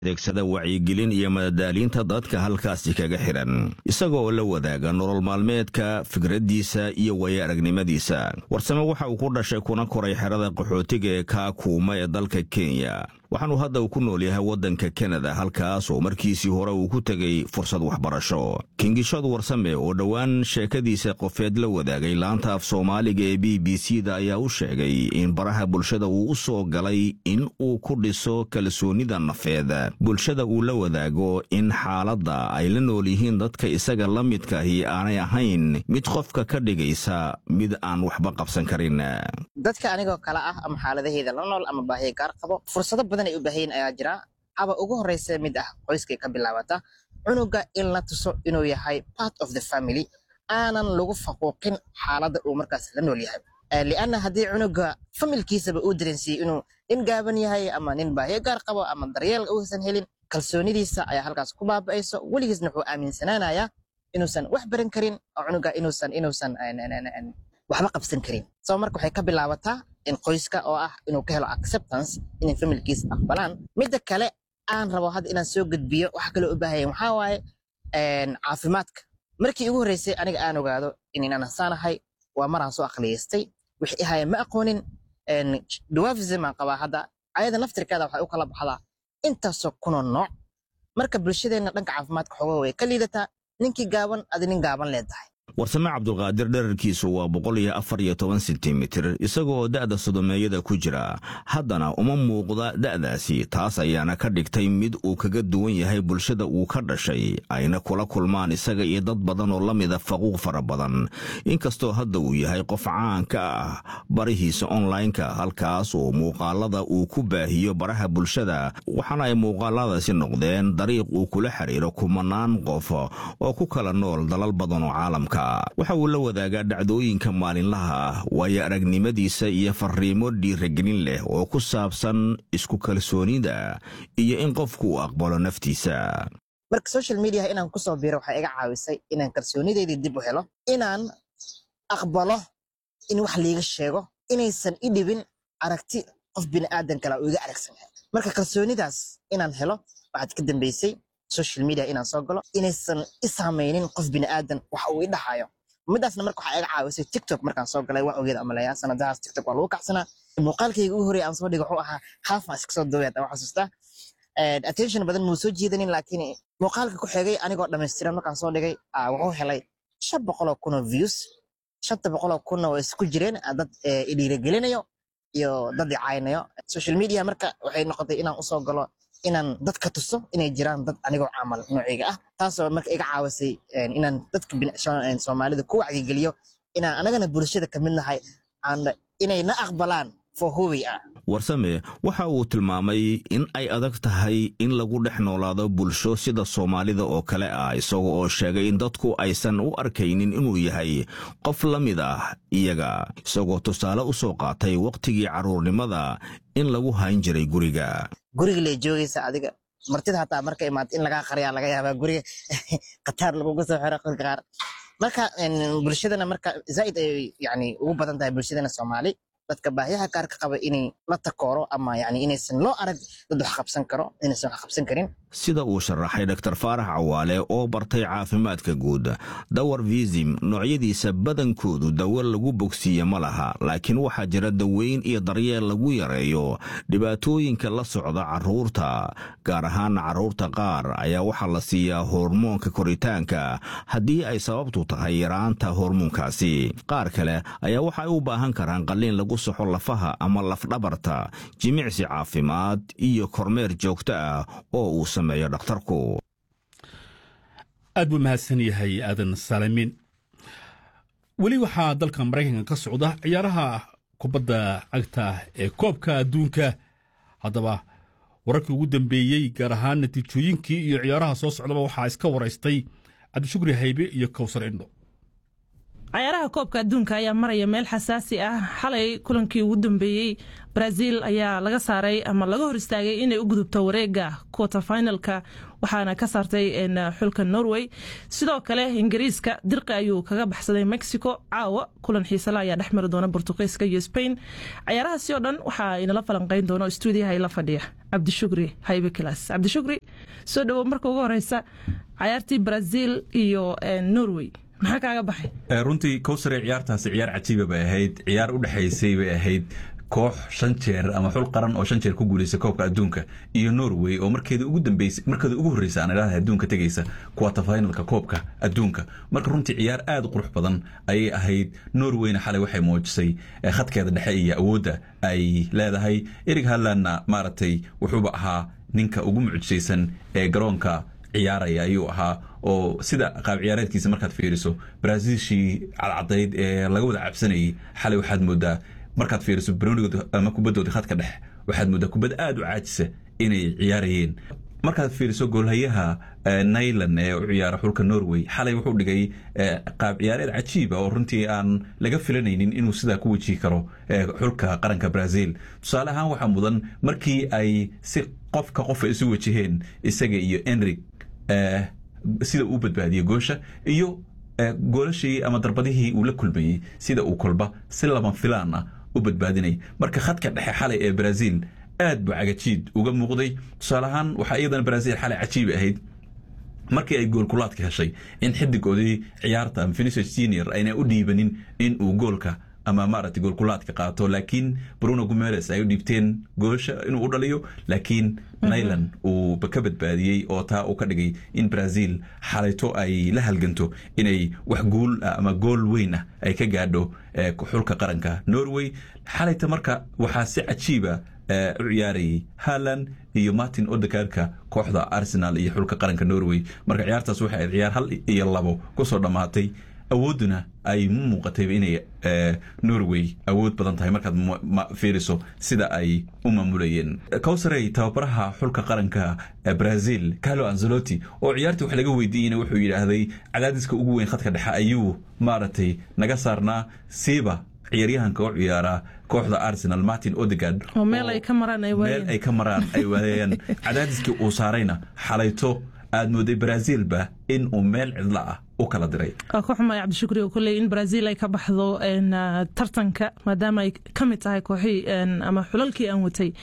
adeegsada wacyigelin iyo madadaaliinta dadka halkaasi kaga xidhan isagoo la wadaaga nolol maalmeedka fikraddiisa iyo waya aragnimadiisa warsame waxa uu ku dhashay kuna koray xerada qaxootiga ee kaakuuma ee dalka kenya waxaanuu hadda uu ku nool yahay waddanka kanada halkaas oo markiisii hore uu ku tegey fursad waxbarasho kingishad warsame oo dhowaan sheekadiisa qofeed la wadaagay laanta af soomaaliga ee b b c da ayaa u sheegay in baraha bulshada uu u soo galay in uu ku dhiso kalsoonida nafeed bulshada uu la wadaago in xaaladda ay la nool yihiin dadka isaga la midkaahi aanay ahayn mid qofka ka dhigaysa mid aan waxba qabsan karin dadka anigoo kale ah ama xaaladaheeda la nool ama baahiya gaar qabo fursado badan ay u baahayin ayaa jira haba ugu horreysa mid ah qoyskay ka bilaabata cunuga in la tuso inuu yahay part of the family aanan lagu faquuqin xaaladda uu markaas la nool yahay lianna haddii cunuga familkiisaba uu dareensiiyey inuu nin gaaban yahay ama nin baahiyo gaar qabo ama daryeel uusan helin kalsoonidiisa ayaa halkaas ku baaba'ayso weligiisna wuxuu aaminsanaanayaa inuusan wax baran karin oo cunuga inuusan inuusan waxba qabsan karin soo marka waxay ka bilaabataa in qoyska oo ah inuu ka helo acceptance inay familkiisa aqbalaan midda kale aan rabo hadda inaan soo gudbiyo waxa kaloo u baahaya waxaa waaye caafimaadka markii ugu horreysay aniga aan ogaado inaan hasaanahay waa maraan soo aqliyaystay wixii ahaya ma aqoonin dwarfism aan qabaa hadda ayada naftirkeeda waxay u kala baxdaa intaasoo kunoo nooc marka bulshadeenna dhanka caafimaadka xoogaa way ka liidataa ninkii gaaban adi nin gaaban leedahay warsame cabdulqaadir dherarkiisu waa boqol iyo afar iyo toban sentimitir isagoo da'da sodomeeyada ku jira haddana uma muuqda da'daasi taas ayaana ka dhigtay mid uu kaga duwan yahay bulshada uu ka dhashay ayna kula kulmaan isaga iyo dad badan oo la mida faquuq fara badan inkastoo hadda uu yahay qof caan ka ah barihiisa onlineka halkaas oo muuqaalada uu ku baahiyo baraha bulshada waxaana ay muuqaaladaasi noqdeen dariiq uu kula xiriiro kumanaan qof oo ku kala nool dalal badan oo caalamka waxa uu la wadaagaa dhacdooyinka maalinlaha ah waayo aragnimadiisa iyo fariimo dhiiragelin leh oo ku saabsan isku kalsoonida iyo in qofku uu aqbalo naftiisa marka social mediaha inaan kusoo biiro waxay iga caawisay inaan kalsoonideydii dib u helo inaan aqbalo in wax liiga sheego inaysan i dhibin aragti qof bini'aadan kale oo iga aragsan yahay marka kalsoonidaas inaan helo waxaad ka dambeysay social media inaan soo galo inaysan i saamaynin qof bini'aadan wax uu i dhahayo midaasna marka waxaa iga caawisay tiktok markaan soo galay waa ogeed amaleeyaa sanadahaas tiktok waa lagu kacsanaa muuqaalkayga ugu horreya aan soo dhigay wuxuu ahaa haafaan iska soo dooyaad aan xasuustaa attention badan muu soo jiidanin laakiin muuqaalka ku xigay anigoo dhammaystiran markaan soo dhigay wuxuu helay shan boqoloo kunoo views shanta boqoloo kunna waa isku jireen dad i dhiiragelinayo iyo dad i caynayo social media marka waxay noqotay inaan usoo galo inaan dadka tuso inay jiraan dad anigoo camal nooceyga ah taasoo marka iga caawisay inaan dadka soomaalida ku wacyigeliyo inaan anagana bulshada ka mid nahay inay na aqbalaan warsame waxa uu tilmaamay in ay adag tahay in lagu dhex noolaado bulsho sida soomaalida oo kale ah isaga oo sheegay in dadku aysan u arkaynin inuu yahay qof la mid ah iyaga isagoo tusaale u soo qaatay wakhtigii carruurnimada in lagu hayn jiray guriga guriga lee joogaysa adiga martida hataa marka imaad in lagaa qaryaa laga yaabaa guriga khataar lagugu soo xiro qolka qaar marka bulshadana marka zaa'id ay yani ugu badan tahay bulshadana soomaali dadka baahiyaha gaarka qaba inay la takooro ama yani inaysan loo arag dad wax qabsan karo inaysan wax qabsan karin sida uu sharaxay dr faarax cawaale oo bartay caafimaadka guud dawar visim noocyadiisa badankoodu dawo lagu bogsiiye ma laha laakiin waxaa jira daweyn iyo daryeel lagu yareeyo dhibaatooyinka la socda carruurta gaar ahaan carruurta qaar ayaa waxaa la siiyaa hormoonka koritaanka haddii ay sababtu tahay yaraanta hormoonkaasi qaar kale ayaa waxay u baahan karaan qalliin lagu soxo lafaha ama lafdhabarta jimicsi caafimaad iyo kormeer joogto ah oo uu sameeyo dhakhtarku aad buu mahadsan yahay aadan saalimiin weli waxaa dalka maraykanka ka socda ciyaaraha kubadda cagta ee koobka adduunka haddaba wararkii ugu dambeeyey gaar ahaan natiijooyinkii iyo ciyaaraha soo socdaba waxaa iska waraystay cabdishukri haybe iyo kowsar indho cayaaraha koobka adduunka ayaa maraya meel xasaasi ah xalay kulankii ugu dambeeyey brazil ayaa laga saaray ama laga hor istaagay inay u gudubto wareega quater finalka waxaana ka saartay xulka norway sidoo kale ingiriiska dirqi ayuu kaga baxsaday mexico caawa kulan xiisale ayaa dhex mari doona bortuqiiska iyo spain cayaarahaasi oo dhan waxaa inala falanqeyn doona stuudiyaha ila fadhiya cabdishukri haybe kilas cabdishukri soo dhawow marka ugu horeysa cayaartii brazil iyo norway maxaa kaaga baxay runtii kowsare ciyaartaasi ciyaar cajiiba bay ahayd ciyaar u dhexaysay bay ahayd koox shan jeer ama xul qaran oo shan jeer ku guuleysay koobka adduunka iyo norway oo markeeda ugu dambeysay markeeda ugu horreysa aan idhahda adduunka tegaysa quarter finalka koobka adduunka marka runtii ciyaar aad u qurux badan ayay ahayd norwayna xalay waxay muujisay khadkeeda dhexe iyo awoodda ay leedahay erig hadlandna maaragtay wuxuuba ahaa ninka ugu mucjisaysan ee garoonka ciyaaraya ayuu ahaa oo sida qaab ciyaareedkiisa markaad fiiriso brazilshii cadcadayd ee laga wada cabsanayay xalay waxaad moodaa markaad fiiriso baronigood ama kubaddooda khadka dhex waxaad moodaa kubad aad u caajisa inay ciyaarayeen markaad fiiriso goolhayaha nailan ee u ciyaara xulka norway xalay wuxuu dhigay qaab ciyaareed cajiiba oo runtii aan laga filanaynin inuu sidaa ku wejihi karo xulka qaranka brazil tusaale ahaan waxaa mudan markii ay si qofka qofa isu wajaheen isaga iyo enrig sida uu badbaadiyey goosha iyo goolashii ama darbadihii uu la kulmayey sida uu kolba si lama filaan ah u badbaadinay marka khadka dhexe xalay ee brazil aad buu cagajiid uga muuqday tusaale ahaan waxaa iyadana brazil xalay cajiiba ahayd markii ay goolkulaadka heshay in xidigoodii ciyaarta ama vinicius senior ayna u dhiibanin in uu goolka ama maaragtay goolkulaadka qaato laakiin bruno gumeres ay u dhiibteen goosha inuu u dhaliyo laakiin nailan uu ka badbaadiyey oo taa uu ka dhigay in brazil xalayto ay la halganto inay wax guul ama gool weyn ah ay ka gaadho xulka qaranka norway xalayta marka waxaa si cajiiba u ciyaarayay haland iyo martin odegaarka kooxda arsenal iyo xulka qaranka norway marka ciyaartaas waxay ahayd ciyaar hal iyo labo kusoo dhammaatay awoodduna ay mu muuqatayba inay norway awood badan tahay markaad fiiriso sida ay u maamulayeen cowsarey tababaraha xulka qaranka brazil carlo anzelotti oo ciyaartii wax laga weydiiyeyna wuxuu yidhaahday cadaadiska ugu weyn khadka dhexe ayuu maaragtay naga saarnaa siiba ciyaaryahanka u ciyaara kooxda arsenal martin odegard oo meel ay ka maraan ay meel ay ka maraan ay waayeen cadaadiskii uu saarayna xalayto aad mooday brazilba in uu meel cidla ah u kala diray waa ku xumay cabdishukri oo kulley in brazil ay ka baxdo tartanka maadaama ay ka mid tahay kooxii ama xulalkii aan watay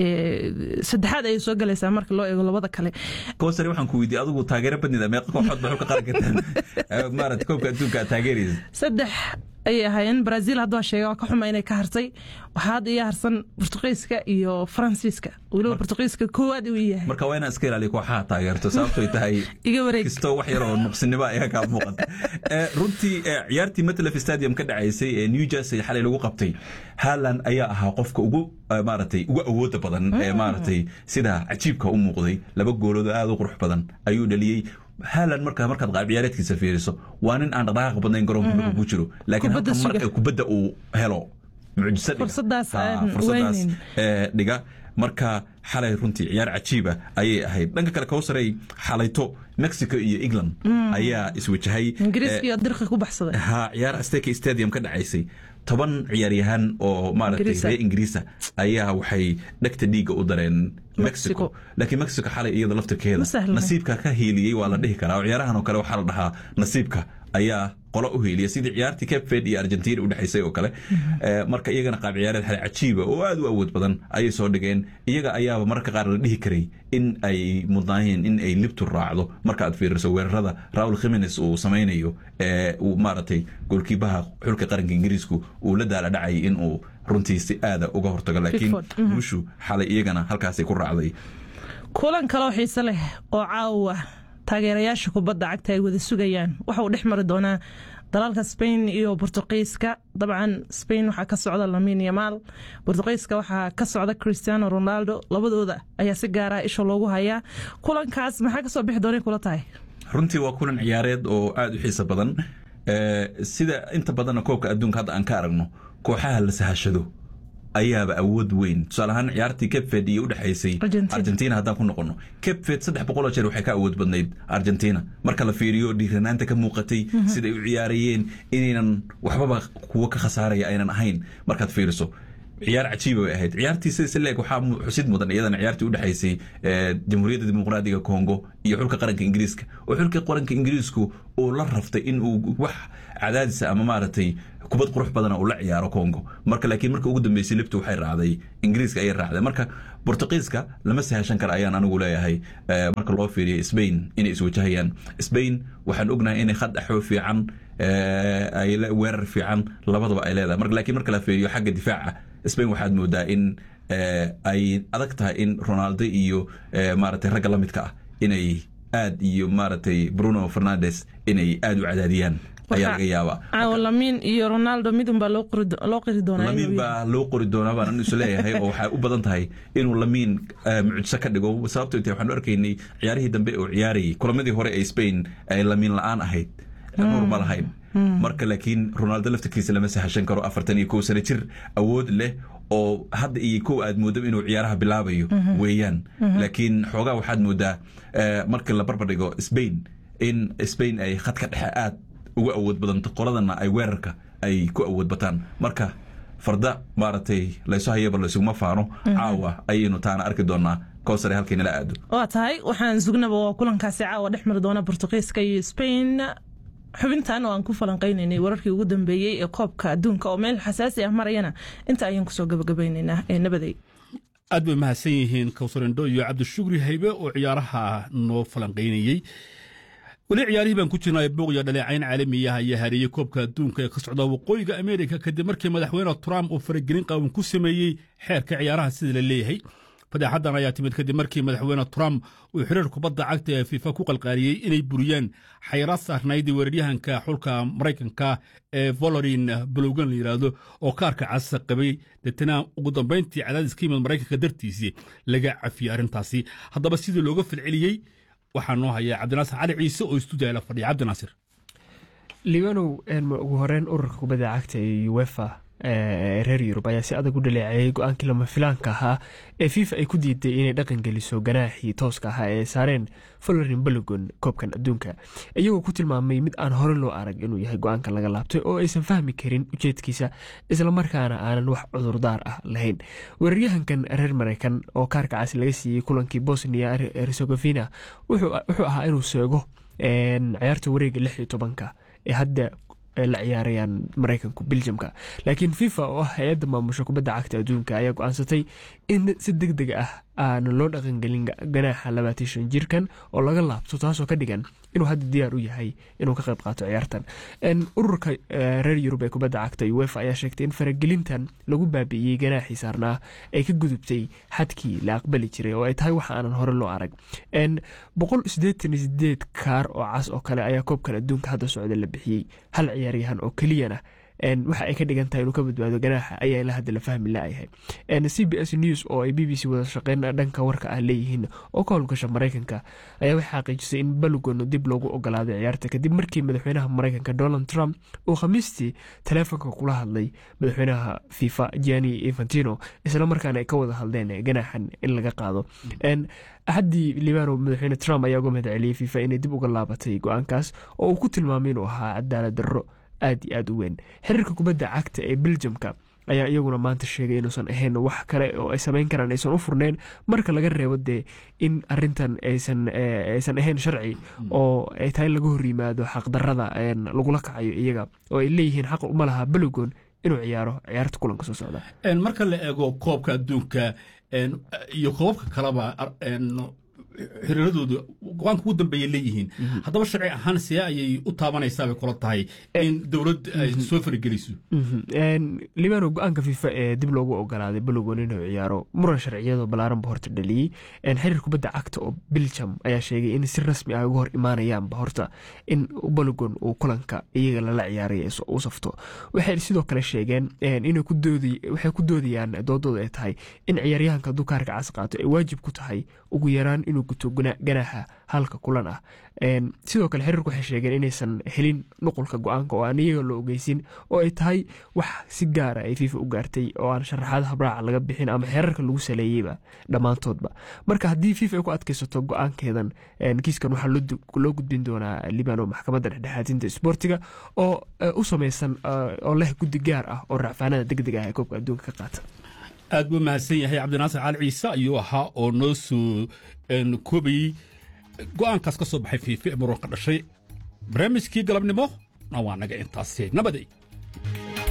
saddexaad ayay soo galaysaa marka loo eego labada kale kowsare waxaan ku weydiiyey adigu taageero badnida meeqa kooxood ba xulka qaranka maarata koobka adduunka aad taageeraysa saddex ayay ahaayeen brazil hadduu sheega waa ka xuma inay ka hartay waxaa hadda ii harsan bortuqiiska iyo faransiiska weliba bortuqiiska koowaad uu yahay marka waa inaan iska ilaaliyo kooxaha taageerto sababtoy tahay iga wareeg kastoo wax yar oo nuqsinimo ayaa kaa muuqata runtii ciyaartii matlaf stadium ka dhacaysay ee new jersey xalay lagu qabtay haaland ayaa ahaa qofka ugu maaragtay ugu awooda badan ee maaragtay sida cajiibka u muuqday laba goolood aad u qurux badan ayuu dhaliyey haaland marka markaad qaab ciyaareedkiisa fiiriso waa nin aan dhaqdhaqaaq badnayn garoonka marka ku jiro laakiin halka marka kubadda uu helo mucjiso fursadaas fursadaas dhiga marka xalay runtii ciyaar cajiiba ayay ahayd dhanka kale kowsarey xalayto mexico iyo england ayaa iswajahay ingiriiska dirqi ku baxsaday ha ciyaar asteka stadium ka dhacaysay toban ciyaaryahan oo maaragtay reer ingiriisa ayaa waxay dhegta dhiigga u dareen mexico laakiin mexico xalay iyada laftirkeeda nasiibka ka hiiliyey waa la dhihi karaa oo ciyaarahan oo kale waxaa la dhahaa nasiibka ayaa qolo u hiiliya sidii ciyaartii cape verde iyo argentina u dhexaysay oo kale marka iyagana qaab ciyaareed xale cajiiba oo aad u awood badan ayay soo dhigeen iyaga ayaaba mararka qaar la dhihi karay in ay mudnaayeen in ay libtu raacdo marka aad fiiriso weerarada raul khimines uu samaynayo ee uu maaragtay goolkiibaha xulka qaranka ingiriisku uu la daala dhacay in uu runtii si aada uga hortago laakiin guushu xalay iyagana halkaasay ku raacday kulan kaloo xiise leh oo caawa taageerayaasha kubadda cagta ay wada sugayaan waxa uu dhex mari doonaa dalalka spain iyo bortuqiiska dabcan spain waxaa ka socda lamin yamaal bortuqiiska waxaa ka socda cristiano ronaldo labadooda ayaa si gaara isha loogu hayaa kulankaas maxaa kasoo bixi doonay kula tahay runtii waa kulan ciyaareed oo aada u xiiso badan sida inta badanna koobka adduunka hadda aan ka aragno kooxaha la sahashado ayaaba awood weyn tusaale ahaan ciyaartii capved iyo udhexaysay Argentina. argentina haddaan ku noqono capved saddex boqoloo jeer waxay ka awood badnayd argentina marka la fiiriyo dhiiranaanta ka muuqatay siday u ciyaarayeen inaynan waxbaba kuwo ka khasaaraya aynan ahayn markaad fiiriso ciyaar cajiiba bay ahayd ciyaartii sida sileeg waxaa mu- xusid mudan iyadana ciyaartii udhexaysay eh, jamhuuriyadda dimuqraadiga congo iyo xulka qaranka ingiriiska oo xulka qaranka ingiriisku uu la raftay in uu wax cadaadisa ama maaragtay kubad qurux badana uu la ciyaaro congo marka laakiin marka ugu dambeysay libtu waxay raacday ingiriiska ayay raacday marka bortuqiiska lama sahashan kara ayaan anigu leeyahay eh, marka loo fiiriyo spain inay iswajahayaan spain waxaan ognahay inay khad dhaxoo fiican eh, ay le- weerar fiican labadaba ay leedahay marka laakiin marka la fiiriyo xagga difaaca spain waxaad moodaa in eh, ay adag tahay in ronaldo iyo eh, maaragtay ragga la midka ah inay aad iyo maaragtay bruno fernandes inay aad u cadaadiyaan ayaa laga yaabaa caawo lamiin iyo ronaldo midun baa loo qori- loo qiri doonaa lamiin inuu baa loo qori doonaa baan anisu leeyahay oo waxay u badan tahay inuu lamiin eh, mucjiso ka dhigo sababto intay waxaan u arkaynay ciyaarihii dambe oo ciyaarayay kulamadii hore ee spain ay lamiin la-aan ahayd nuur ma lahayn marka laakiin ronaldo laftirkiisa lama sahashan karo afartan iyo kow sano jir awood leh oo hadda iyo kow aad moodo inuu ciyaaraha bilaabayo weeyaan laakiin xoogaa waxaad moodaa eh, marka la barbar dhigo spain in spain ay khadka dhexe aad ugu awood badanto qoladana ay weerarka ay ku awood bataan marka farda maaragtay laysu hayaba laysuguma faano caawa ayaynu taana arki doonaa kowsare halkay nala aado waa tahay waxaan sugnaba waa kulankaasi caawa dhex mari doona bortuqiiska iyo spain xubintan oo aan ku falanqaynaynay wararkii ugu dambeeyey ee koobka adduunka oo meel xasaasi ah marayana inta ayaan kusoo gabagabaynaynaa ee nabaday aad bay mahadsan yihiin kawsarendho iyo cabdishugri haybe oo ciyaaraha noo falanqaynayey weli ciyaarihii baan ku jirnay buuq iyo dhaleecayn caalamiyaha ayaa hareeyey koobka adduunka ee ka socda waqooyiga ameerika kadib markii madaxweyne trump uu faragelin qaawan ku sameeyey xeerka ciyaaraha sida la leeyahay fadeexadan ayaa timid kadib markii madaxweyne trump uu xiriir kubadda cagta ee fifa ku qalqaaliyey inay buriyaan xayraad saarnayd weeraryahanka xulka maraykanka ee volorin balogan la yidhaahdo oo kaarka casa qabay deetana ugu dambayntii cadaadis ka yimid maraykanka dartiisii laga cafiyey arrintaasi haddaba sidii looga falceliyey waxaa noo haya cabdinaasir cali ciise oo istuudiya la fadhiya cabdinaasir liibanow ugu horeyn ururka kubadda cagta ee uefa ee reer yurub ayaa si adag u dhaleeceeyey go-aankii lama filaanka ahaa ee fifa ay ku diiday inay dhaqan geliso ganaaxii tooska ahaa ee saareen folorin balogon koobkan adduunka iyagoo ku tilmaamay mid aan hore loo arag inuu yahay go-aankan laga laabtay oo aysan fahmi karin ujeedkiisa islamarkaana aanan wax cudurdaar ah lahayn weeraryahankan reer mareykan oo kaarka cas laga siiyey kulankii bosnia herzegovina wuxuu ahaa inuu seego ciyaarta wareega lix iyo tobanka ee hadda la ciyaarayaan mareykanku beljamka laakiin fifa oo ah hay-adda maamusha kubadda cagta adduunka ayaa go-aansatay in si deg deg ah aana loo dhaqangelin ganaaxa labaatan shan jirkan oo laga laabto taasoo ka dhigan inuu hadda diyaar u yahay inuu ka qayb qaato ciyaartan ururka reer yurub ee kubadda cagta uefa ayaa sheegtay in faragelintan lagu baabi'iyey ganaaxii saarnaa ay ka gudubtay xadkii la aqbali jiray oo ay tahay wax aanan hore loo arag boqol sideetan iyo sideed kaar oo cas oo kale ayaa koobkan adduunka hadda socda la bixiyey hal ciyaaryahan oo keliyana waxa ay ka dhigan tahay inuu ka badbaado ganaaxa ayaa ilaa hadda la fahmi laayahay c b s news oo ay b b c wada shaqeyn dhanka warka ah leeyihiin oo ka howlgasha mareykanka ayaa waxay xaqiijisay in balogon dib loogu ogolaaday ciyaarta kadib markii madaxweynaha mareykanka donald trump uu khamiistii taleefonka kula hadlay madaxweynaha fifa giani infantino islamarkaana ay ka wada hadleen ganaaxan in laga qaado axaddii libano madaxweyne trump ayaa uga mahad celiyey fifa inay dib uga laabatay go-aankaas oo uu ku tilmaamay inuu ahaa cadaalad darro aad iyo aad u weyn xiriirka kubadda cagta ee beljamka ayaa iyaguna maanta sheegay inuusan ahayn wax kale oo ay samayn karaan aysan u furneen marka laga reebo dee in arintan aysan ahayn sharci oo ay tahay in laga hor yimaado xaqdarada lagula kacayo iyaga oo ay leeyihiin xaq uma laha balogon inuu ciyaaro ciyaarta kulanka soo socda marka la eego koobka adduunka iyo koobabka kaleba xiriiradooda go-aanka ugu dambeeya leeyihiin haddaba sharci ahaan see ayay u taabanaysaabay kula tahay in dowlad ay soo farageliso libano go-aanka fifa ee dib loogu ogolaaday balogon inuu ciyaaro muran sharciyadoo balaaranba horta dhaliyey xiriir kubadda cagta oo biljam ayaa sheegay in si rasmi ah uga hor imaanayaanba horta in balogon uu kulanka iyaga lala ciyaaray u safto waxay sidoo kale sheegeen waxay ku doodayaan doodooda ay tahay in ciyaaryahanka hadduu kaarka cas qaato ay waajib ku tahay ugu yaraan inuu guto ganaaxa halka kulan ah sidoo kale xiriirku waxay sheegeen inaysan helin nuqulka go-aanka oo aan iyaga loo ogeysin oo ay tahay wax si gaara ay fifa u gaartay oo aan sharaxaad habraaca laga bixin ama xeerarka lagu saleeyeyba dhammaantoodba marka haddii fifa ay ku adkaysato go-aankeedan kiiskan waxaa loo gudbin doonaa libano maxkamadda dhexdhexaadinta isboortiga oo u samaysan oo leh guddi gaar ah oo racfaanada degdeg ah ee koobka adduunka ka qaata aad buu mahadsan yahay cabdinaasir cali ciise ayuu ahaa oo noo soo koobayey go'aankaas ka soo baxay fiifi muran ka dhashay barnaamijkii galabnimo na waa naga intaasi nabaday